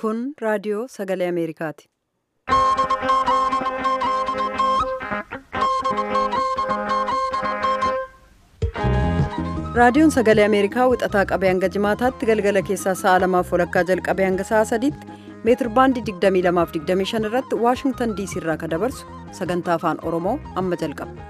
Kun raadiyoo sagalee Ameerikaati. Raadiyoon sagalee Ameerikaa wixataa qabee hanga jimaataatti galgala keessaa sa'a lamaaf walakkaa jalqabee hanga sa'a sadiitti meetir baandii 22:25 irratti Waashingtan diisii irraa kan dabarsu sagantaa afaan Oromoo amma jalqaba.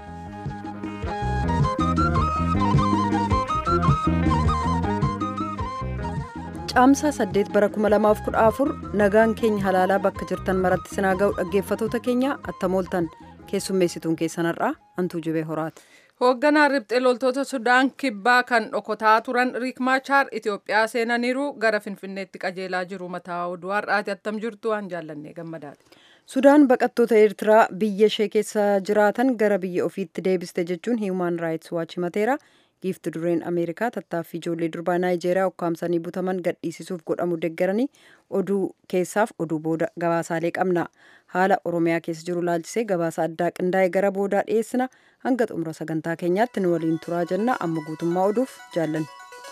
Caamsaa 8 bara 2014 nagaan keenya halaalaa bakka jirtan maratti sinaa ga'u dhaggeeffatoota keenya attamooltan keessummeessituun keessanarraa hantuu jibee horaati. Hoogganaan riphxee loltoota Sudaan kibbaa kan dhokotaa turan Riik Maachaar Itoophiyaa seenaniiru gara Finfinneetti qajeelaa jiru mataa oduu har'aati attam jirtu waan jaallannee gammadaati. Sudaan baqattoota Eertiraa biyya ishee keessa jiraatan gara biyya ofiitti deebiste jechuun Human Rights Watch himateera. giifti dureen ameerikaa tattaaffii ijoollee durbaa naayijeeriyaa ukkaamsanii butaman gadhiisisuuf godhamu deeggaranii oduu keessaaf oduu booda gabaasaalee qabna haala oromiyaa keessa jiru laalchisee gabaasa addaa qindaa'e gara boodaa dhiyeessina hanga xumura sagantaa keenyaatti nu waliin turaa jenna amma guutummaa oduuf jaallanna.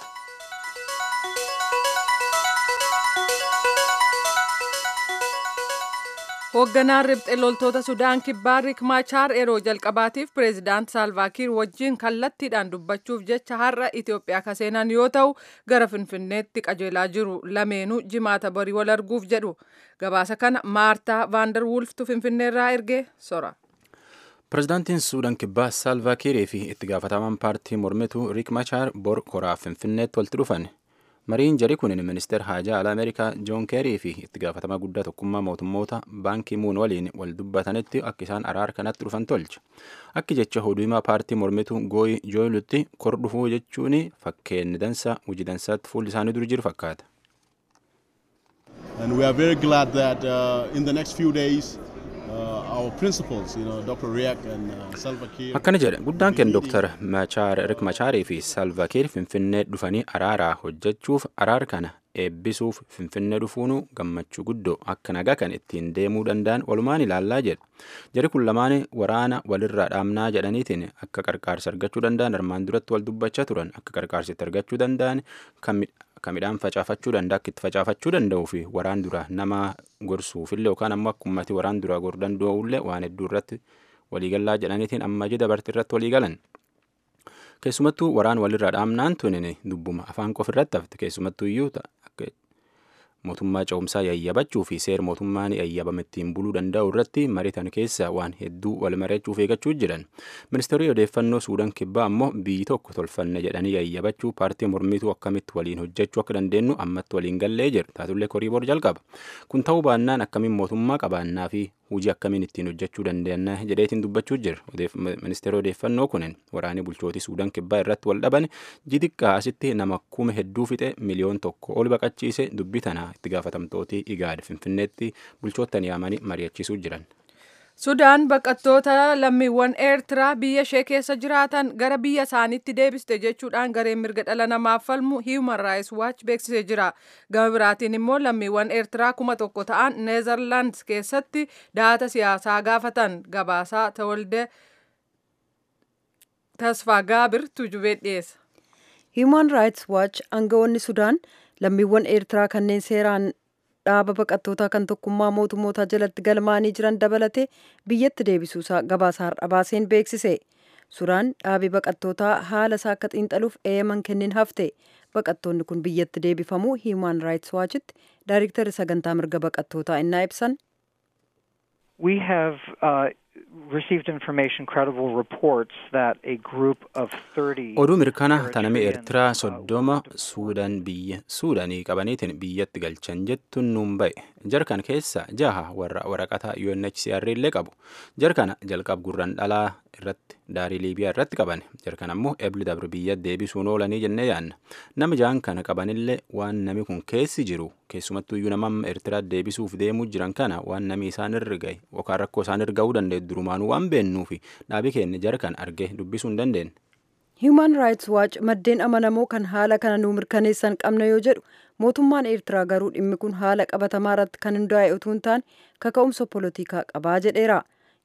Hoogganaan riphxee loltoota Sudaan kibbaa Riik Maachaar yeroo jalqabaatiif pireezidaant Saalvaakiir wajjin kallattiidhaan dubbachuuf jecha har'a Itoophiyaa ka seenan yoo ta'u gara Finfinneetti qajeelaa jiru lameenuu jimaata barii wal arguuf jedhu. Gabaasa kana Maartaa Vaandar Wulftu Finfinneerraa ergee sora. Pireezidaantiin Suudaan kibbaa Saalvaakiirii fi itti gaafatamaan paartii mormituu Riik Maachaar bor koraa Finfinneetti walitti dhufan. mariin jarii kun ministeer haajaa alaa ameerikaa joon keerii fi itti gaafatamaa guddaa tokkummaa mootummoota baankii muun waliin wal dubbatanitti akka isaan araara kanatti dhufan tolche akki jecha hoduumaa paartii mormituu gooyi jooyilutti kor dhufuu jechuun fakkeenni dansa hojii dansaatti fuulli isaanii dur jiru fakkaata. And we are very glad that uh, in the next few days akkana jedhe guddaan keenya dooktar rik machaarii fi salvakiir finfinnee dhufanii araaraa hojjechuuf araara kana eebbisuuf finfinnee dhufuunu gammachuu guddoo akka nagaa kan ittiin deemuu danda'an walumaan ilaallaa jedhe jari kun lamaan waraana walirraa dhaamnaa jedhaniitiin akka qarqaarsa argachuu danda'an armaan duratti wal dubbachaa turan akka qarqaarsitti argachuu danda'an kan midhaan facaafachuu danda'a akka itti facaafachuu danda'uu fi waraan dura nama gorsuufillee yookaan ammoo akka ummati waraan dura goruu danda'ullee waan hedduu irratti waliigallaa jedhaniitiin amma jedha barti irratti waliigalan. Keessumattuu waraan walirraa dhaamnaan tunin dubbuma afaan qofa irratti hafte keessumattuu iyyuu mootummaa ce'umsaa yayyabachuu fi seera mootummaan yayyabame ittiin buluu danda'u irratti mariitan keessa waan hedduu wal mari'achuuf eeggachuu jiran ministeerri odeeffannoo suudaan kibbaa ammoo biyyi tokko tolfanne jedhanii yayyabachuu paartii mormituu akkamitti waliin hojjechuu akka dandeenyu ammatti waliin gallee jira taatullee koriiboor jalqaba kun ta'uu baannaan akkamiin mootummaa qabaannaa fi hojii akkamiin ittiin hojjechuu dandeenya jedheetiin dubbachuu jira ministeerri odeeffannoo kunin waraanii bulchootii suudaan kibbaa irratti wal dhaban jixiqqaa asitti nama kuma hedduu fixe miliyoon tokko ol baqachiise dubbii tanaa itti gaafatamtooti igaad finfinneetti bulchoottan yaamanii mari'achiisuu jiran. Sudaan baqattoota lammiiwwan Eertiraa biyya ishee keessa jiraatan gara biyya isaaniitti deebiste jechuudhaan gareen mirga dhala namaaf falmu Human Rights Watch beeksisee jira. Gama biraatiin immoo lammiiwwan Eertiraa kuma tokko ta'an Neezerlaandis keessatti daata siyaasaa gaafatan gabaasaa Tawalde Tasfaa Gaabir tujubee dhiyeessa. Human Rights Watch aangawoonni Sudaan lammiiwwan Eertiraa kanneen seeraan dhaaba baqattootaa kan tokkummaa mootummootaa jalatti galmaanii jiran dabalatee biyyatti deebisuusaa gabaasa har'a baaseen beeksise. Sudaan dhaabi baqattootaa haala isaa akka xiinxaluuf eeyaman kennin hafte. Baqattoonni kun biyyatti deebifamuu Human Rights Watchitti daayiriktarri sagantaa mirga baqattootaa innaa ibsan. We have uh, received information, credible reports that a group of 30 oduu mirkana taname eertiraa soddoma suudaan biyya suudaanii qabaniitiin biyyatti galchan jettuun nuun ba'e jarkan keessa jaha warra waraqata UNHCR illee qabu jarkana jalqab gurran dhalaa irratti daarii liibiyaa irratti qaban jarkan ammoo ebli dabru biyya deebisuun oolanii jennee yaanna nama ja'an kana qabanillee waan nami kun keessi jiru keessumattuu iyyuu nama eertiraa deebisuuf deemuu jiran kana waan nami isaan irra gahe yookaan rakkoo isaan irra ga'uu danda'e durumaanuu waan beennuu fi dhaabii keenya jarkan argee dubbisuu hin dandeenye. Human Rights Watch maddeen amanamoo kan haala kana nuu mirkaneessan qabna yoo jedhu mootummaan Eertiraa garuu dhimmi kun haala qabatamaa irratti kan hundaa'e utuu hin taane kaka'umsa polotikaa qabaa jedheera.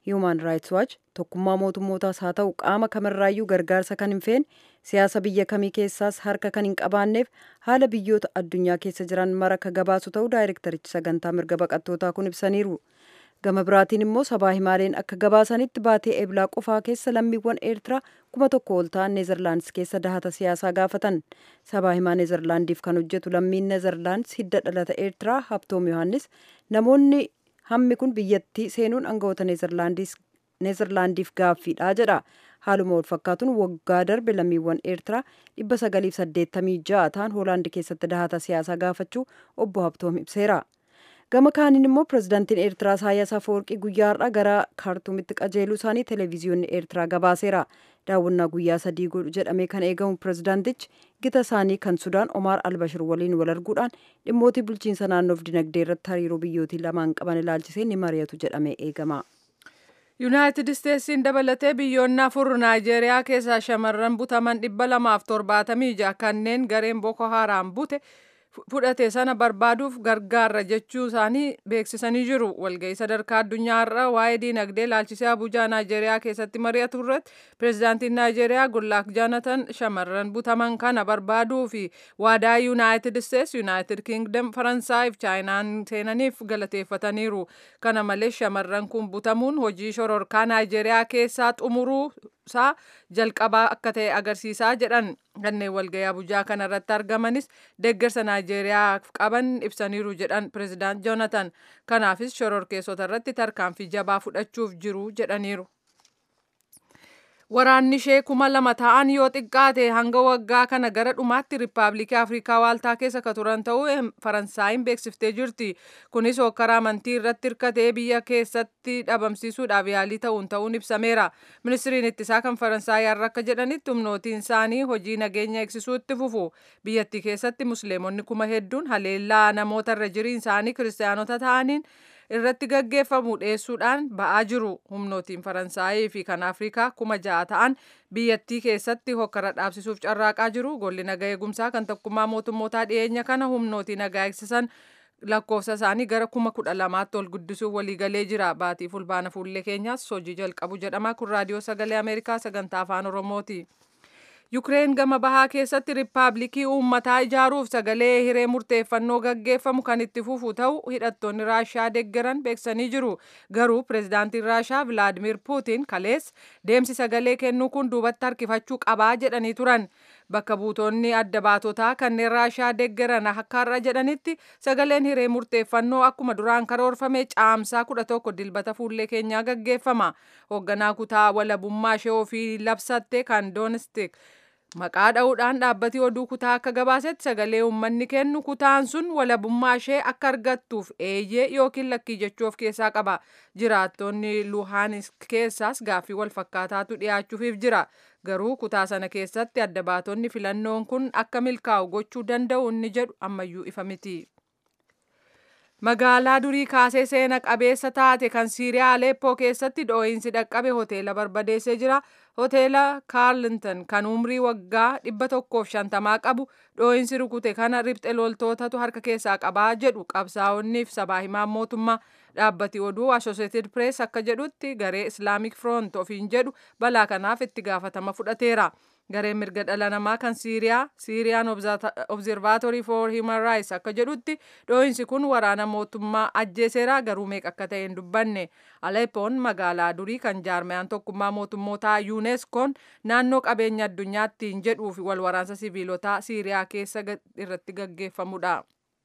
Human Rights Watch tokkummaa mootummootaas haa ta'u qaama kamirraayyuu gargaarsa kan hin feene siyaasa biyya kamii keessaas harka kan hin qabaanneef haala biyyoota addunyaa keessa jiran mara ka gabaasu ta'uu daayirektarichi sagantaa mirga baqattootaa kun ibsaniiru. Gama biraatiin immoo sabaa himaaleen akka gabaasanitti baatee eblaa qofaa keessa lammiiwwan eertiraa kuma tokko ol ta'an neezerlaandis keessa dahata siyaasaa gaafatan. Sabaa himaa neezerlaandiif kan hojjetu lammiin neezerlaandis hidda dhalata eertiraa Habtoom Yohaannis namoonni hammi kun biyyattii seenuun aangawoota neezerlaandiif gaaffiidha jedha. Haaluma wal fakkaatuun waggaa darbe lammiiwwan eertiraa dhibba sagaliif saddeettamii ja'a ta'an hoolaandi keessatti dahata siyaasaa gaafachuu obbo Habtoom ibseera. gama kaaniin immoo pirezidaantiin eertiraa isaayyaas afawarqii guyyaa har'a gara kaartuumitti qajeeluu isaanii televiziyoonni eertiraa gabaaseera daawwannaa guyyaa sadii godhu jedhamee kan eegamu pirezidaantichi gita isaanii kan sudaan omaar albashir waliin wal arguudhaan dhimmootii bulchiinsa naannoof dinagdee irratti hariiroo biyyootii lamaan qaban ilaalchisee ni mari'atu jedhamee eegama. yuunaayitid isteetsiin dabalatee biyyoonni afur naayijeeriyaa keessaa shamarran butaman dhibba lamaaf torbaatamii ja'a kanneen gareen boko haaraam bute fudhate sana barbaaduuf gargaarra jechuu isaanii beeksisanii jiru. Walga'ii sadarkaa addunyaa irra waa'ee diinagdee ilaalchisee Abuujaa Naayijeeriyaa keessatti mari'atu irratti pireezidaantiin Naayijeeriyaa Gullaak Jaanatan shamarran butaman kana barbaaduu fi waadaa Yuunaayitid Isteets, Yuunaayitid Kingdom, Faransaay fi Chaayinaan seenaniif galateeffataniiru. Kana malees shamarran kun butamuun hojii shororkaa Naayijeeriyaa keessaa xumuruu isaa jalqabaa akka ta'e agarsiisaa jedhan kanneen walga'ii Abuujaa kana irratti argamanis deeggarsa Naayijeeriyaaf qaban ibsaniiru jedhan pireezidaant Joonatan. Kanaafis shororkeessota irratti tarkaanfii jabaa fudhachuuf jiru jedhaniiru. Waraanni ishee kuma lama ta'an yoo xiqqaate hanga waggaa kana gara dhumaatti Riippaabilikii Afrikaa Waaltaa keessa ka turan ta'uu Faransaayiin beeksiftee jirti. Kunis hokkara amantii irratti hirkatee biyya keessatti dhabamsiisuudhaaf yaalii ta'uun ta'uun ibsameera. Ministiriin ittisaa kan Faransaay har'a akka jedhanitti humnootiin isaanii hojii nageenya eegsisuu itti fufu. Biyyattii keessatti musliimonni kuma hedduun haleellaa namoota irra jiriin isaanii kiristaanota ta'aniin irratti gaggeeffamu dhiyeessuudhaan ba'aa jiru. Humnootiin Faransaayii fi kan Afrikaa kuma ja'a ta'an biyyattii keessatti hokkara dhaabsisuuf carraaqaa jiru. Golli nagaa eegumsaa kan tokkummaa mootummootaa dhiyeenya kana humnootii nagaa eegsisan lakkoofsa isaanii gara kuma kudha lamaatti ol guddisuuf waliigalee jira. Baatii fulbaana fuullee keenyaas hojii jalqabu jedhama. Kun raadiyoo sagalee Ameerikaa sagantaa afaan Oromooti. Yukireen gama bahaa keessatti riippaabilikii uummataa ijaaruuf sagalee hiree murteeffannoo gaggeeffamu kan itti fufu ta'u hidhattoonni raashaa deeggaran beeksanii jiru. Garuu pireezidaantiin raashaa Vilaadimir Puutiin kalees deemsi sagalee kennuu kun duubatti harkifachuu qabaa jedhanii turan. Bakka buutonni adda baatotaa kanneen raashaa deeggaran akka har'a jedhanitti sagaleen hiree murteeffannoo akkuma duraan karoorfame caamsaa kudha tokko dilbata fuullee keenyaa gaggeeffama. Hoogganaa kutaa walabummaa ishee ofii labsatte kan doonistik maqaa dha'uudhaan dhaabbati oduu kutaa akka gabaasetti sagalee uummanni kennu kutaan sun walabummaa ishee akka argattuuf eeyyee yookiin lakkii jechuu of keessaa qaba. Jiraattonni Luhaanisk keessaas gaaffii wal fakkaataatu dhiyaachuufiif jira. Garuu kutaa sana keessatti adda baatonni filannoon kun akka milkaa'u gochuu danda'u inni jedhu ammayyuu ifa miti. Magaalaa durii kaasee seena qabeessa taate kan Siiriyaa Aleppoo keessatti dhoo'insi dhaqqabe hoteela barbadeessee jira. Hoteela Kaarlinton kan umrii waggaa dhibba tokkoof shantamaa qabu dhoo'insi rukute kana ribxe loltootatu harka keessaa qabaa jedhu qabsaa'onniif sabaa himaan mootummaa dhaabbati oduu Associated Press akka jedhutti garee Islamic Front ofiin jedhu balaa kanaaf itti gaafatama fudhateera. Gareen mirga dhala namaa kan Siiriyaa, Siiriyaan Observatory for Human Rights akka jedhutti dhoo'insi kun waraana mootummaa ajjeeseera garuu meeqa akka ta'e hin dubbanne. Aleppoon magaalaa durii kan jaarmayaan tokkummaa mootummootaa UNESCOon naannoo qabeenya addunyaattiin jedhuu fi wal waraansa siviilotaa Siiriyaa keessa irratti gaggeeffamudha.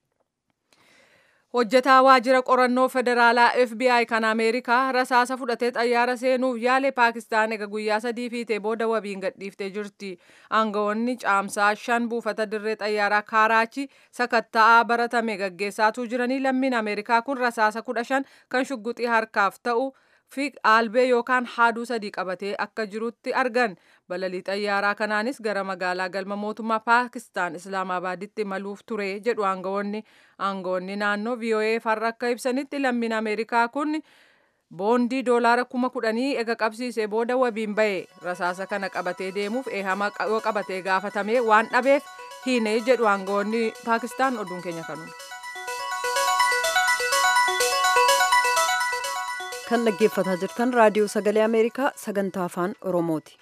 Hojjetaa waajjira qorannoo federaalaa FBI kan Ameerikaa rasaasa fudhatee xayyaara seenuuf yaale Paakistaan ega guyyaa sadii fiitee booda wabiin gadhiiftee jirti. Aangawoonni caamsaa shan buufata dirree xayyaaraa Kaaraachi sakatta'aa baratame gaggeessaatuu jiranii lammiin Ameerikaa kun rasaasa kudha shan kan shugguxii harkaaf ta'u fi albee yookaan haaduu sadii qabatee akka jirutti argan. Balalii xayyaaraa kanaanis gara magaalaa galma mootummaa Paakistaan Islaamabaaditti imaluuf ture jedhu aangawoonni. Aangawoonni naannoo VOA farra akka ibsanitti lammiin Ameerikaa kun boondii doolaara kuma kudhanii ega qabsiisee booda wabiin ba'e rasaasa kana qabatee deemuuf eehama yoo qabatee gaafatamee waan dhabeef hiine jedhu aangawoonni Paakistaan oduun keenya kanuma. kan dhaggeeffataa jirtan raadiyoo sagalee ameerikaa sagantaa afaan oromooti.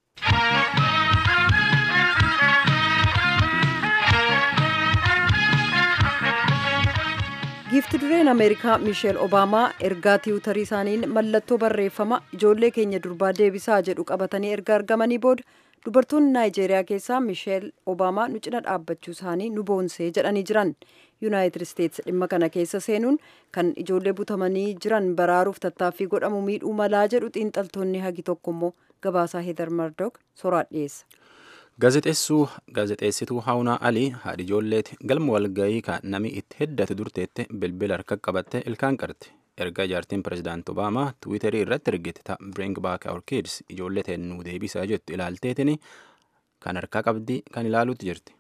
giifti dureen ameerikaa miisheel obaamaa ergaa tiwutarii isaaniin mallattoo barreeffama ijoollee keenya durbaa deebisaa jedhu qabatanii erga argamanii booda dubartoonni naayijeeriyaa keessaa miisheel obaamaa nu cina dhaabbachuu isaanii nu boonsee jedhanii jiran yuunaayitid isteetsi dhimma kana keessa seenuun kan ijoollee butamanii jiran baraaruuf tattaaffii godhamu miidhuu malaa jedhu xiinxaltoonni hagi tokko immoo gabaasaa heedar mardok soraa dhiyeessa. gaazexeessuu gaazexeessituu haawunaa alii haadhi ijoolleeti galma walgayii kan nami itti heddatu durteette bilbila harka qabatte ilkaan qarte erga jaartiin pirezidaant obaamaa tiwiiterii irratti ergite ta bring back our kids ijoollee teennuu deebisaa jettu ilaalteetini kan harkaa qabdi kan ilaaluutti jirti.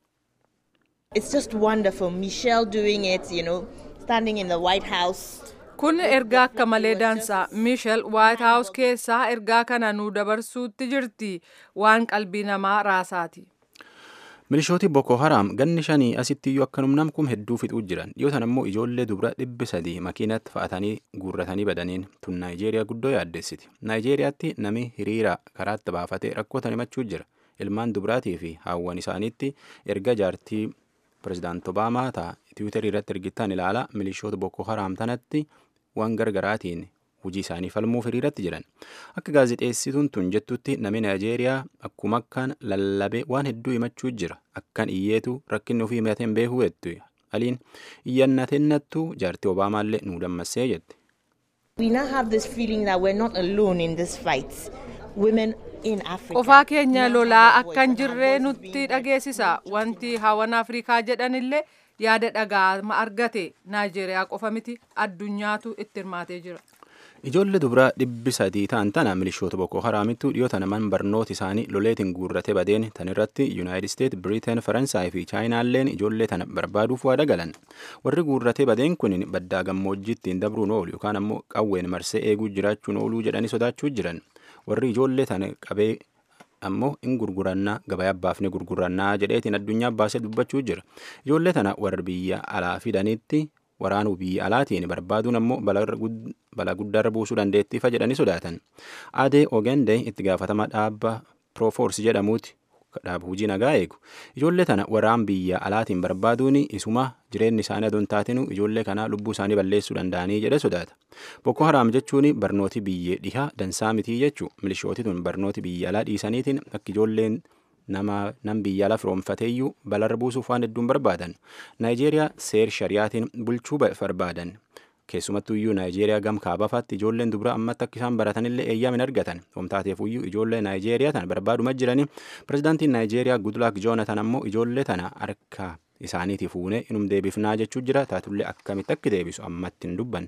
It's just wonderful. Michelle doing it, you know, standing in the White House. Kun ergaa akka malee daansaa Miishel Waayit Haawus keessaa ergaa kana nu dabarsuutti jirti waan qalbii namaa raasaati. Milishooti Boko Haram ganni shanii asitti iyyuu akkanum namkum hedduu fixuu jiran dhiyootan ammoo ijoollee dubra dhibbi sadii makiinatti fa'atanii guurratanii badaniin tun Naayijeeriyaa guddoo yaaddessiti. Naayijeeriyaatti nami hiriira karaatti baafatee rakkoota himachuu jira. Ilmaan dubraatii fi haawwan isaaniitti erga jaartii pirezidaant Obaamaa ta'a tiwiitarii irratti ergittaan ilaala milishoota Boko Haram tanatti waan gargaraatiin hojii isaanii falmuuf hiriiratti jiran akka gaazexeessituun tun jettutti namni naayijeeriyaa akkuma akkaan lallabee waan hedduu himachuu jira akkan iyyeetu rakkinni ofii himateen beekuu jettu aliin iyyannatennattu jaartii obaamaallee nu dammassee jette. We now have this feeling that we're not alone in this fight. Women in Africa. Qofaa keenya lolaa akkan jirree nutti dhageessisa. Wanti hawan Afrikaa jedhanillee yaada dhagaama argate Naayijeeriyaa qofa miti addunyaatu itti hirmaatee jira. Ijoollee dubaraa dhibbi sadii ta'an tana milishoota Boko Haraamittu dhiyoota naman barnoota isaanii loleetiin guurrate badeen tan irratti Yuunaayitid Isteet, Biriteen, Faransaay fi Chaayinaalleen ijoollee tana barbaaduuf waada galan. Warri guurrate badeen kun baddaa gammoojjii ittiin dabruun oolu yookaan ammoo qawween marsee eeguu jiraachuun ooluu jedhanii sodaachuu jiran. Warri ijoollee tana qabee ammoo in gurgurannaa gabaa baafne gurgurannaa jedheetiin addunyaa baasee dubbachuu jira. Ijoollee tana warra biyya alaa fidanitti waraanuu biyya alaatiin barbaaduun ammoo balaa guddaarra buusuu dandeettiifa jedhanii sodaatan. Adee Ogende itti gaafatama dhaabba Proforce jedhamuuti dhaaba hojii nagaa eegu. Ijoollee tana waraan biyya alaatiin barbaaduun isuma jireenyi isaanii adoon taatinu ijoollee kanaa lubbuu isaanii balleessuu danda'anii jedhe sodaata. Boko Haram jechuun barnooti biyyee dhihaa dansaa mitii jechuu milishooti tun barnooti biyya alaa dhiisaniitiin akka ijoolleen nama nam biyya alaa firoomfateeyyuu balarra buusuuf waan hedduun barbaadan. Naayijeeriyaa seer shariyaatiin bulchuu barbaadan. Keessumattuu iyyuu Naayijeeriyaa gam kaabafaatti ijoolleen dubra ammatti akka isaan baratanillee eeyyama hin argatan. Homtaateef iyyuu ijoollee Naayijeeriyaa tana barbaaduma jiranii pirezidaantiin Naayijeeriyaa Gudlaak Joonatan ammoo ijoollee tana harka isaaniitii fuunee inum deebifnaa jechuu jira taatullee akkamitti akka deebisu ammatti hin dubbanne.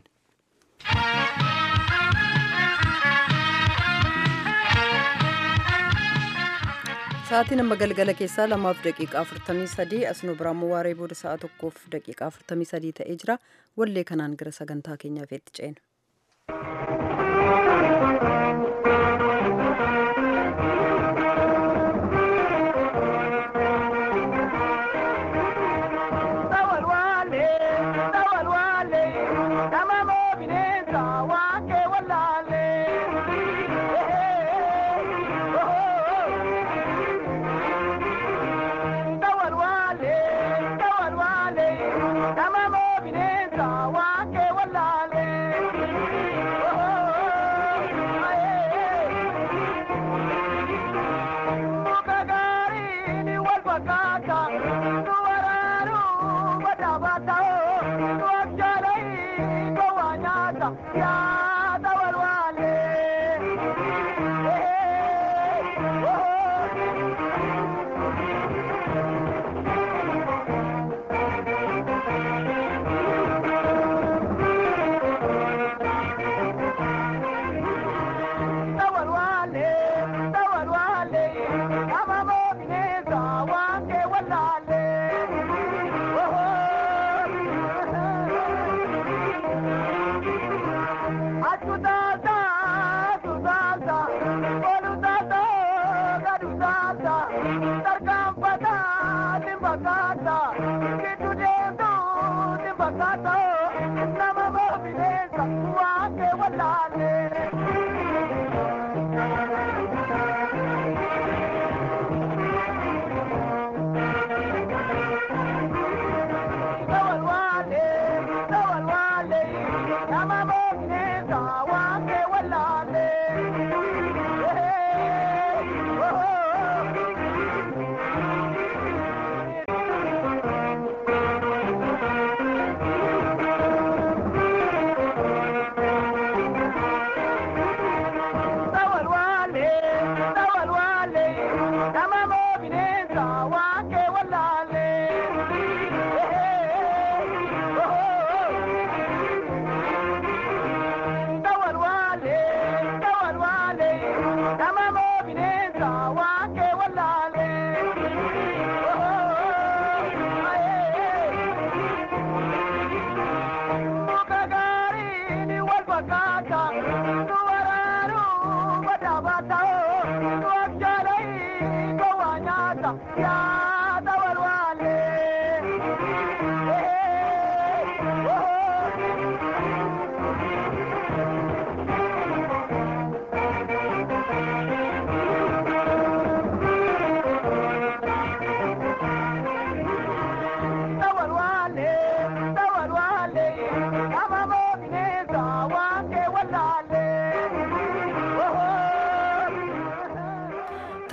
Sa'aatiin amma galgala keessaa lamaaf daqiiqaa afurtamii sadii asuma biraammoo waaree booda sa'a tokkoof daqiiqaa afurtamii sadii ta'ee jira wallee kanaan gara sagantaa keenyaaf itti ceena. Come on,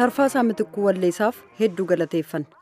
tarfaasaa mitikkuu walleessaaf hedduu galateeffanna.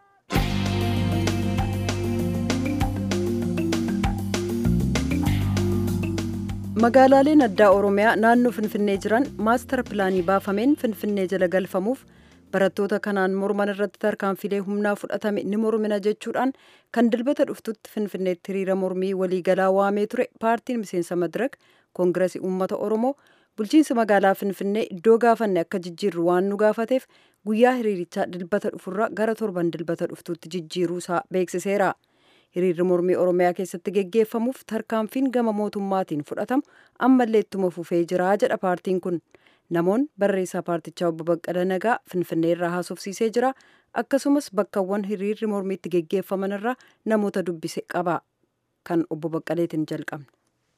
magaalaaleen addaa oromiyaa naannoo finfinnee jiran maastara pilaanii baafameen finfinnee jala galfamuuf barattoota kanaan morman irratti tarkaanfilee humnaa fudhatame ni mormina jechuudhaan kan dilbata dhuftutti finfinneetti hiriira mormii waliigalaa waamee ture paartiin miseensa madirak koongiresii uummata oromoo bulchiinsa magaalaa finfinnee iddoo gaafanne akka jijjiirru waan nu gaafateef guyyaa hiriirichaa dilbata dhufurra gara torban dilbata dhuftutti jijjiiruusaa beeksiseera. hiriirri mormii oromiyaa keessatti geggeeffamuuf tarkaanfiin gama mootummaatiin fudhatamu ammallee ittuma fufee jira jedha paartiin kun namoonni barreessaa paartichaa obbo Baqqala Nagaa Finfinnee irraa haasofsiisee jira akkasumas bakkawwan hiriirri mormiitti geggeeffaman irraa namoota dubbise qaba kan obbo Baqqaleetiin jalqabne.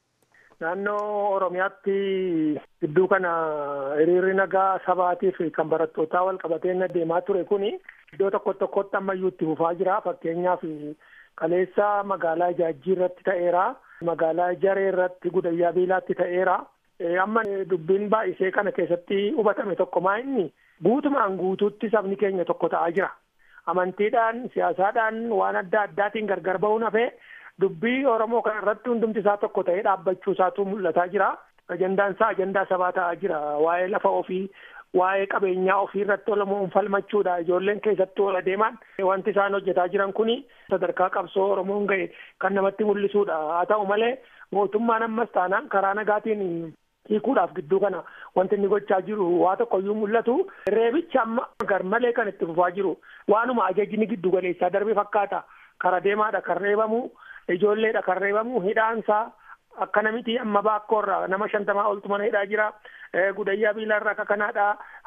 Naannoo Oromiyaatti gidduu kana hiriirri nagaa sabaatiif kan barattootaa wal qabatee deemaa ture kuni iddoo tokko tokkotti ammayyuu itti fufaa jira fakkeenyaaf kaleessa magaalaa Jaajjii irratti ta'eera. Magaalaa Jaree irratti Gudayyaa Biilaatti ta'eera. Amma dubbiin baay'isee kana keessatti hubatame tokko maa inni guutumaan guutuutti sabni keenya tokko ta'aa jira. Amantiidhaan, siyaasaadhaan waan adda addaatiin gargar ba'uun hafee dubbii Oromoo kana irratti hundumti isaa tokko ta'ee dhaabbachuu isaatu mul'ataa jira. Ajandaan isaa ajandaa sabaa ta'aa jira. Waa'ee lafa ofii waa'ee qabeenyaa ofii irratti olomoon falmachuudha ijoolleen keessatti ol adeeman wanti isaan hojjetaa jiran kuni sadarkaa qabsoo oromoon ga'e kan namatti mul'isuudha haa ta'u malee mootummaan ammas taanaan karaa nagaatiin hiikuudhaaf gidduu kana wanti inni gochaa jiru waa tokkoyyuu mul'atu reebicha amma garmalee kan itti fufaa jiru waanuma ajajni giddu galeessaa darbe fakkaata kara deemaadha kan reebamu ijoolleedha kan reebamu hidhaansaa akkana miti amma baakkoorra nama shantamaa oltu mana hidhaa jira gudayyaa biilarraa akka kanaadha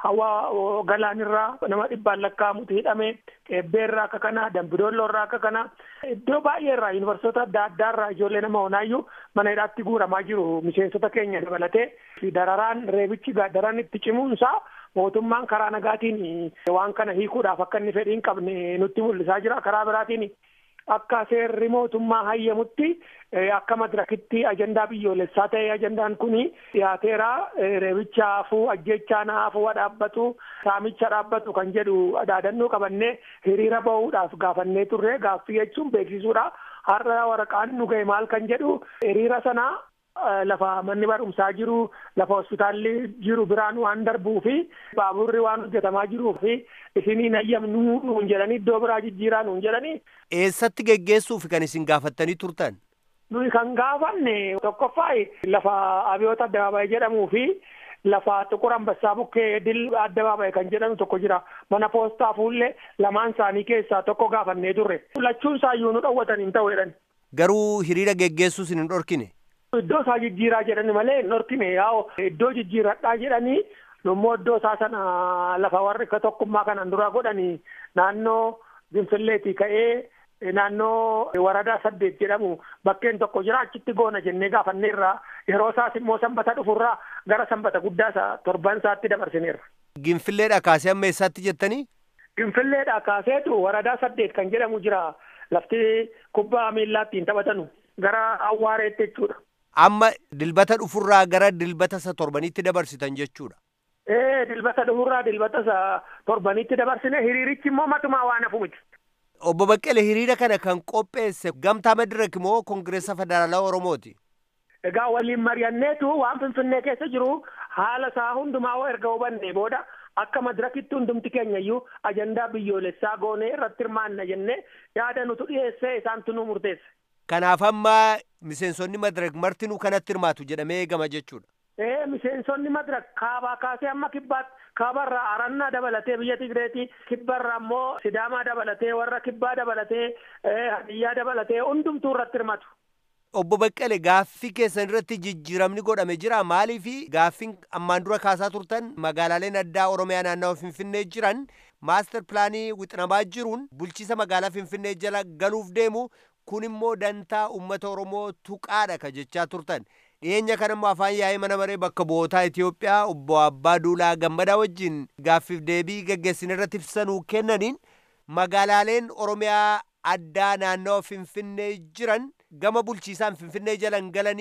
hawaa galaanirraa nama dhibbaan lakkaa'amutu hidhame qeebbeerraa akka kana dambidoolloorraa akka kana iddoo baay'eerraa yuunivarsiitota adda addaarraa ijoollee nama onaayyuu mana hidhaatti guuramaa jiru miseensota keenya dabalatee dararaan reebichi daran itti cimuunsaa mootummaan karaa nagaatiin waan kana hiikuudhaaf akka inni fedhii hin qabne nutti mul'isaa jira karaa biraatiin akka seerri mootummaa hayyamutti akka madirakitti ajandaa biyyoolessaa ta'e ajandaan kuni dhiyaateera reebicha hafuu ajjechaan hafuu dhaabbatu saamicha dhaabbatu kan jedhu dhaadannoo qabannee hiriira bahuudhaaf gaafannee turre gaaffii jechuun beeksisuudha har'a waraqaan nu ga'e maal kan jedhu hiriira sanaa lafa manni barumsaa jiru lafa hospitaalli jiru biraan waan darbuu fi baaburri waan hojjetamaa jiruu fi isiniin hayyamnu nuun jedhanii iddoo biraa jijjiiraa nuun jedhanii. Eessatti geggeessuuf kan isin gaafattanii turtan? Nuyi kan gaafanne tokkoffaa lafa abiyoota addabaabaayii jedhamuu fi lafa xuqur ambassaa bukkee dil addabaabaayii kan jedhamu tokko jira mana poostaa fuullee lamaan isaanii keessaa tokko gaafannee turre lachuun isaayyuu nu dhowwatan hin ta'u jedhan. Garuu hiriira geggeessuu isin hin dhorkine? Iddoo isaa jijjiiraa jedhani malee hin dhorkine yaa'u iddoo jijjiiradhaa jedhanii immoo iddoo isaa sana lafa warri akka tokkummaa kanaan dura godhanii naannoo Ginfilleetii ka'ee naannoo waradaa saddeet jedhamu bakkeen tokko jira achitti goona jennee gaafanneerra yeroo isaas immoo sanbata dhufurraa gara sanbata guddaa isaa torban isaatti dabarsineerra. Ginfilleedha kaasee amma eessaatti jettanii? Ginfilleedha kaaseetu waradaa saddeet kan jedhamu jira lafti kubbaa miillaattiin taphatanu gara awwaareetti jechuudha. Amma dilbata dhufurraa gara dilbata isa torbanitti dabarsitan jechuudha. Ee dilbata dhufurraa dilbata isa torbanitti dabarsine hiriirichi immoo matumaa waan hafu miti. Obbo Baqqalee hiriira kana kan qopheesse gamtaa madirak moo koongireessa federaalaa Oromooti? Egaa waliin mari'anneetu waan Finfinnee keessa jiru haala isaa hundumaa erga hubanne booda akka madirakitti hundumti keenya iyyuu ajandaa biyyoolessaa goonee irratti hirmaanna jennee yaada nutu dhiyeessee isaantu nu murteesse. Kanaaf amma miseensonni madirak martinuu kanatti hirmaatu jedhamee eegama jechuudha. Ee miseensonni madirak kaabaa kaasee amma kibbaatti kaabarraa arannaa dabalatee biyya Tigreetii kibbarraa immoo Sidaamaa dabalatee warra kibbaa dabalatee hadiyyaa dabalatee hundumtuu irratti hirmatu. Obbo Baqqalee gaaffii keessan irratti jijjiiramni godhame jira maaliif gaaffiin ammaan dura kaasaa turtan magaalaaleen addaa Oromiyaa naannawa Finfinnee jiran maastar pilaanii wixinamaa jiruun bulchiisa magaalaa Finfinnee jala galuuf deemu kun immoo dantaa uummata Oromoo tuqaadha ka jechaa turtan. dhiyeenya kana immoo afaan yaa'ii mana maree bakka bu'ootaa Itoophiyaa obbo Abbaa Duulaa Gammadaa wajjin gaaffiif deebii gaggeessine irratti ibsanuu kennaniin magaalaaleen Oromiyaa addaa naannawa Finfinnee jiran gama bulchiisaan Finfinnee jalan galanii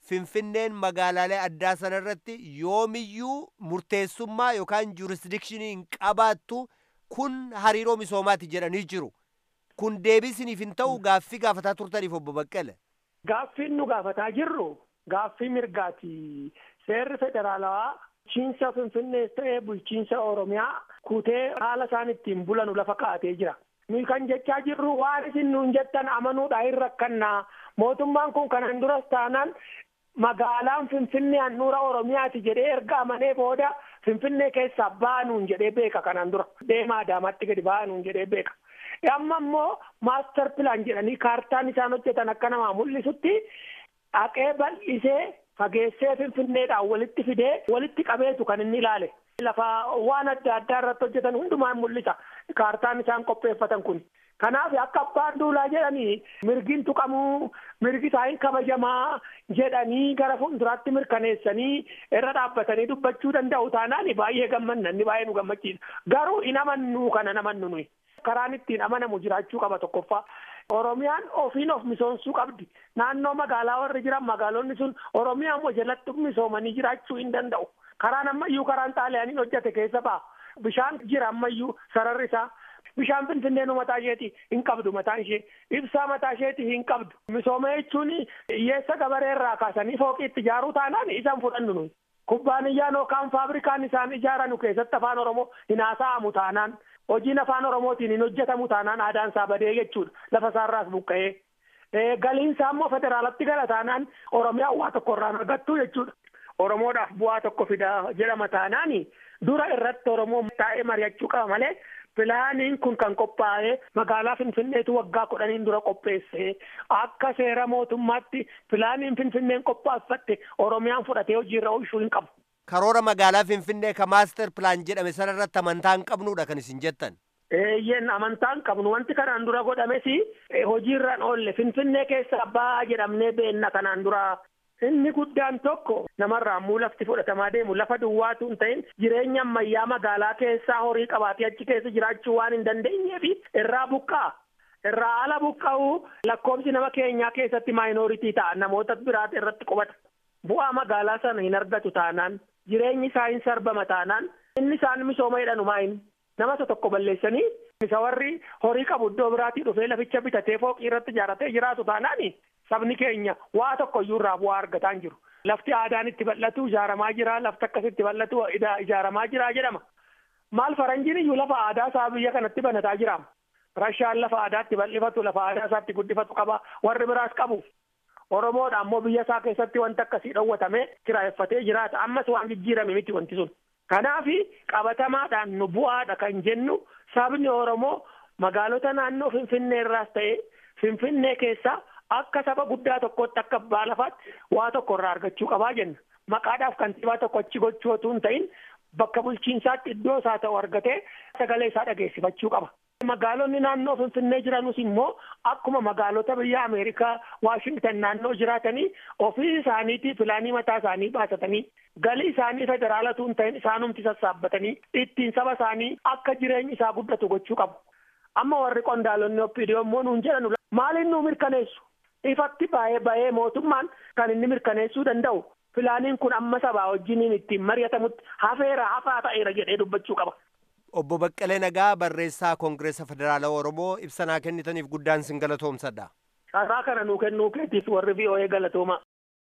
finfinneen magaalaalee addaa sanarratti yoomiyyuu murteessummaa yookaan juurisdikshinii hin qabaattu kun hariiroo misoomaati jedhanii jiru. Kun deebisiniif hin ta'u gaaffii gaafataa turtaniif obbo Baqqale. Gaaffiin nu gaafataa jirru gaaffii mirgaati. Seerri federaalawaa bulchiinsa Finfinnees ta'ee bulchiinsa Oromiyaa kutee haala isaan ittiin bulanu lafa kaa'atee jira. Nuyi kan jechaa jirru waan isin nuun jettan amanuudha hin rakkannaa. Mootummaan kun kanan duras taanaan magaalaan Finfinnee handhuura Oromiyaati jedhee erga amanee booda Finfinnee keessaa baanuun jedhee beeka kanan dura. Deemaa Adaamaatti gadi baanuun jedhee beeka. Amma immoo maaster pilaan jedhanii kaartaan isaan hojjetan akka namaa mul'isutti dhaqee bal'isee fageessee finfinneedhaan walitti fidee walitti qabeetu kan inni ilaale. Lafa waan adda addaa irratti hojjetan hundumaan mul'isa. Kaartaan isaan qopheeffatan kun. Kanaaf akka abbaan duulaa jedhanii mirgiin tuqamuu mirgi isaanii kabajamaa jedhanii gara fuulduraatti mirkaneessanii irra dhaabbatanii dubbachuu danda'u taanaan baay'ee gammanna inni baay'ee nu gammachiisa. Garuu hin amannu kana namannu nuyi. Karaan ittiin amanamu jiraachuu qaba tokkoffaa. Oromiyaan ofiin of misoomsuu qabdi. Naannoo magaalaa warri jiran magaalonni sun Oromiyaan immoo jalatti misoomanii jiraachuu hin danda'u. Karaan ammayyuu karaan xaaliyaaniin hojjete keessa ba'a. Bishaan jira ammayyuu sararri isaa. Bishaan finfinnee mataa isheeti hin qabdu mataan ishee. Ibsaa mataa isheeti hin qabdu. Misooma jechuun hiyyeessa gabaree irraa kaasanii fooqii itti ijaaruu taanaan isaan fudhannu nuyi. Kubbaaniyyaan yookaan faabrikaan isaan ijaaranu keessatti afaan Oromoo hin haasa'amu taanaan. Hojiin afaan Oromootiin hin hojjetamu taanaan aadaan isaa badee jechuudha. Lafa isaarraas buqqa'ee. Galiin isaa immoo federaalatti gala taanaan Oromiyaan waa tokko irraan argattu jechuudha. Oromoodhaaf bu'aa tokko fidaa jedhama taanaan dura irratti Oromoo taa'ee mari'achuu qaba malee pilaaniin kun kan qophaa'ee magaalaa Finfinneetu waggaa kudhaniin dura qopheesse akka seera mootummaatti pilaaniin Finfinneen qophaaffatte Oromiyaan fudhatee hojiirra oolchuu hin qabu. Karoora magaalaa Finfinnee ka maaster pilaan jedhame sanarratti amantaa hin qabnudha kan isin jettan. Eeyyeen amantaa hin qabnu wanti kanaan dura godhames hojiirraan oolle Finfinnee keessa abbaa jedhamnee beenna kanaan dura. Inni guddaan tokko namarraa muu lafti fudhatamaa deemu lafa duwwaatu hin ta'in jireenya ammayyaa magaalaa keessaa horii qabaatee achi keessa jiraachuu waan hin dandeenyeef irraa buqqaa. Irraa ala buqqa'uu lakkoofsi nama keenyaa keessatti maayinooritii ta'a namoota biraati irratti qubata. Bu'aa magaalaa sana hin argatu taanaan jireenyi isaa hin sarbama taanaan inni isaan misooma jedhanu maayin nama tokko balleessanii isa warri horii qabu iddoo biraatii dhufee laficha bitatee fooqii irratti ijaaratee jiraatu taanaani sabni keenya waa tokko iyyuu irraa bu'aa argataa hin jiru. Lafti aadaan itti bal'atu ijaaramaa jira lafti akkasitti bal'atu ijaaramaa jira jedhama. Maal faranjiin iyyuu lafa aadaa isaa biyya kanatti banataa jira. Rashaan lafa aadaatti bal'ifatu lafa aadaa isaatti guddifatu qaba warri biraas qabu. Oromoodha ammoo biyya isaa keessatti wanti akkasii dhowwatamee kiraayeffatee jiraata ammas waan jijjiirame miti wanti sun. Kanaaf qabatamaadhaan nu bu'aadha kan jennu sabni Oromoo magaalota naannoo Finfinnee irraas ta'e Finfinnee keessaa akka saba guddaa tokkotti akka abbaa lafaatti waa tokko irraa argachuu qabaa jenna. Maqaadhaaf kantiibaa tokko achi gochuu otoo hin ta'in bakka bulchiinsaatti iddoo isaa ta'u argatee sagalee isaa dhageessifachuu qaba. Magaalonni naannoo Finfinnee jiranus immoo akkuma magaalota biyya Ameerikaa Waashingtan naannoo jiraatanii ofii isaaniitii filaanii mataa isaanii baasatanii galii isaanii federaalatu hin ta'in isaanumti sassaabbatanii ittiin saba isaanii akka jireenyi isaa guddatu gochuu qabu. Amma warri qondaalonni oppidiyoo immoo nuun jedhanu maaliin nuu mirkaneessu? Ifatti baay'ee baay'ee mootummaan kan inni mirkaneessuu danda'u filaaniin kun amma sabaa wajjiniin ittiin mari'atamutti hafeera hafaa ta'eera jedhee dubbachuu qaba. Obbo Baqqalee Nagaa barreessaa Koongireesa Federaalaa Oromoo ibsanaa kennitaniif guddaan sin galatoomsadha. Carraa kana nuu kennuu keetiif warri VOA galatooma.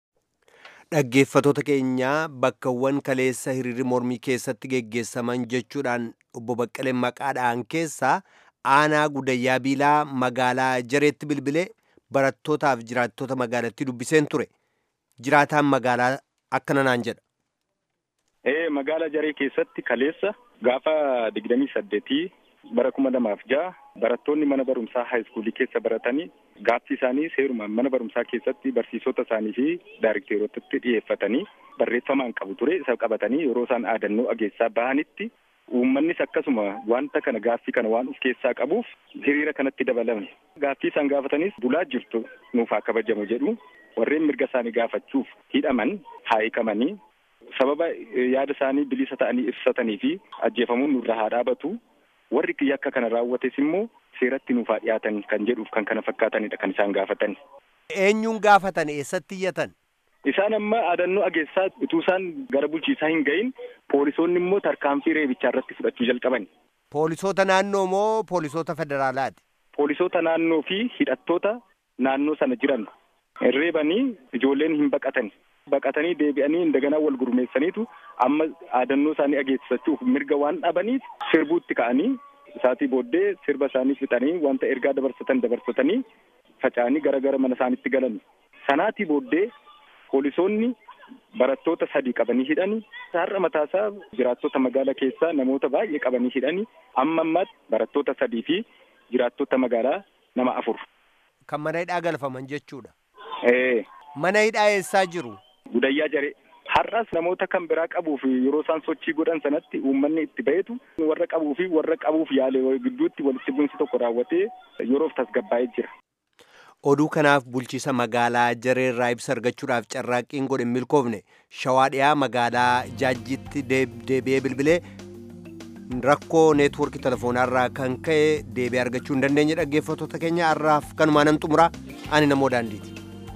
Dhaggeeffatoota keenyaa bakkawwan kaleessa hiriirri mormii keessatti geggeessaman jechuudhaan obbo Baqqaleen maqaadhaan keessaa aanaa gudayyaa biilaa magaalaa jareetti bilbilee barattootaaf jiraattota magaalattii dubbiseen ture. Jiraataan magaalaa akkana naan jedha. Ee magaala jaree keessatti kaleessa gaafa digdamii saddeetii bara kuma lamaaf ja'a barattoonni mana barumsaa haayiskuulii keessa baratanii gaaffii isaanii seerumaan mana barumsaa keessatti barsiisota isaanii fi daarikteerotatti dhiyeeffatanii barreeffamaan qabu ture isa qabatanii yeroo isaan aadannoo dhageessaa bahanitti uummannis akkasuma wanta kana gaaffii kana waan of keessaa qabuuf hiriira kanatti dabalame gaaffii isaan gaafatanis bulaa jirtu nuuf haa kabajamu jedhu warreen mirga isaanii gaafachuuf hidhaman haa hiikamanii sababa yaada isaanii bilisa ta'anii ibsatanii fi ajjeefamuun nurra haa dhaabatu warri yakka kana raawwates immoo seeratti nuuf haa dhiyaatan kan jedhuuf kan kana fakkaatanidha kan isaan gaafatan. Eenyuun gaafatan eessatti iyyatan? Isaan amma adannoo ageessaa utuu isaan gara bulchiisaa hin gahin poolisoonni immoo tarkaanfii reebichaa irratti fudhachuu jalqaban. Poolisoota naannoo moo poolisoota federaalaati? Poolisoota naannoo fi hidhattoota naannoo sana jiran reebanii ijoolleen hin baqatan. Baqatanii deebi'anii indaganaa wal gurmeessaniitu amma adannoo isaanii ageessisachuuf mirga waan dhabaniif sirbuutti ka'anii isaatii booddee sirba isaanii fixanii wanta ergaa dabarsatan dabarsatanii faca'anii gara gara mana isaaniitti galan. Sanaatii booddee poolisoonni barattoota sadii qabanii hidhanii har'a mataasaa jiraattota magaalaa keessaa namoota baay'ee qabanii hidhanii amma ammaatti barattoota sadii fi jiraattota magaalaa nama afur. Kan mana hidhaa galfaman jechuudha. Ee. Mana hidhaa eessaa jiru? Gudayyaa jaree. Har'as namoota kan biraa qabuuf yeroo isaan sochii godhan sanatti uummanni itti bahetu warra qabuu fi warra qabuuf yaale gidduutti walitti bu'insi tokko raawwatee yeroof tasgabbaa'ee jira. Oduu kanaaf bulchiisa magaalaa jareerraa ibsa argachuudhaaf carraaqqiin godhe milkoofne shawaa dhiyaa magaalaa jaajjitti deebi'ee bilbilee rakkoo neetwoorkii telefoonarraa kan ka'e deebi'ee argachuu hin dandeenye dhaggeeffattoota keenya har'aaf kanumaan nan xumuraa ani namoo daandiiti.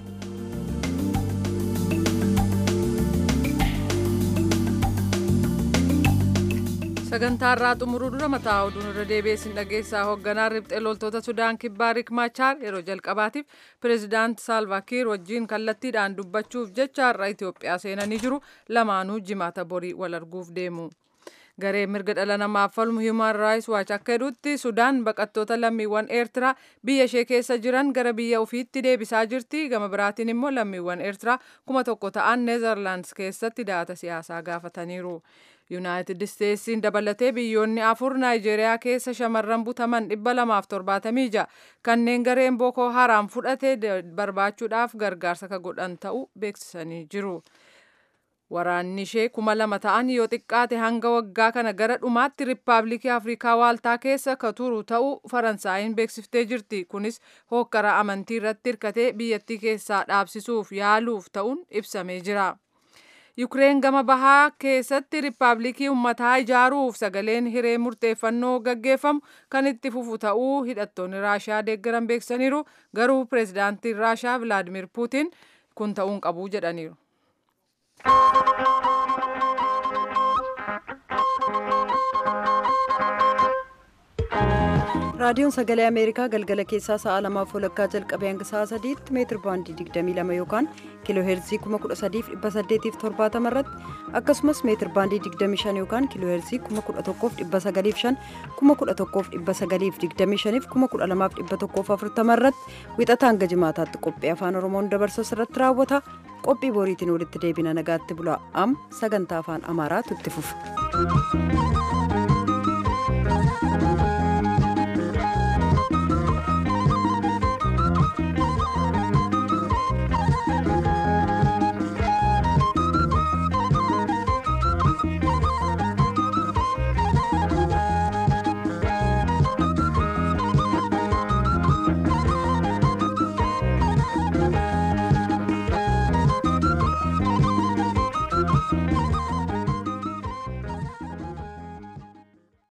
sagantaa irraa xumuruu dura mataa oduun irra deebi'ee dhageessaa hoogganaa riphxee loltoota sudaan kibbaa rik maachaar yeroo jalqabaatiif pireezidaant saalvaakiir wajjiin kallattiidhaan dubbachuuf jecha har'a itiyoophiyaa seenanii jiru lamaanuu jimaata borii wal arguuf deemu. garee mirga dhala namaaf falmu human rights watch akka jedhutti sudaan baqattoota lammiiwwan eertiraa biyya ishee keessa jiran gara biyya ofiitti deebisaa jirti gama biraatiin immoo lammiiwwan eertiraa kuma tokko ta'an neezerlaandis keessatti da'ata siyaasaa gaafataniiru. yuunaayitid isteetsiin dabalatee biyyoonni afur naayijeeriyaa keessa shamarran butaman dhibba lamaaf torbaatamii ja'a kanneen gareen bookoo haraam fudhate barbaachuudhaaf gargaarsa ka godhan ta'uu beeksisanii jiru. Waraanni ishee kuma lama ta'an yoo xiqqaate hanga waggaa kana gara dhumaatti riippaabilikii Afrikaa Waaltaa keessa ka turu ta'uu Faransaayiin beeksiftee jirti. Kunis hokkara amantii irratti hirkatee biyyattii keessaa dhaabsisuuf yaaluuf ta'uun ibsamee jira. Yukireen gama bahaa keessatti riippaabilikii uummataa ijaaruuf sagaleen hiree murteeffannoo gaggeeffamu kan itti fufu ta'uu hidhattoonni Raashiyaa deeggaran beeksisaniiru. Garuu pireezidaantiin Raashiyaa Vilaadimir Puutiin kun ta'uun qabu jedhaniiru. raadiyoon sagalee ameerikaa galgala keessaa sa'a lamaaf walakkaa jalqabee hanga sa'a sadiitti meetir baandii 22 yookaan kiiloo heerzii 13870 irratti akkasumas meetir baandii 25 yookaan kiiloo heerzii 11905 11925 12140 irratti wixata hanga jimaataatti qophii afaan oromoon dabarsu irratti raawwata qophii boriitiin walitti deebina nagaatti bulaa am sagantaa afaan amaaraatu itti fufa.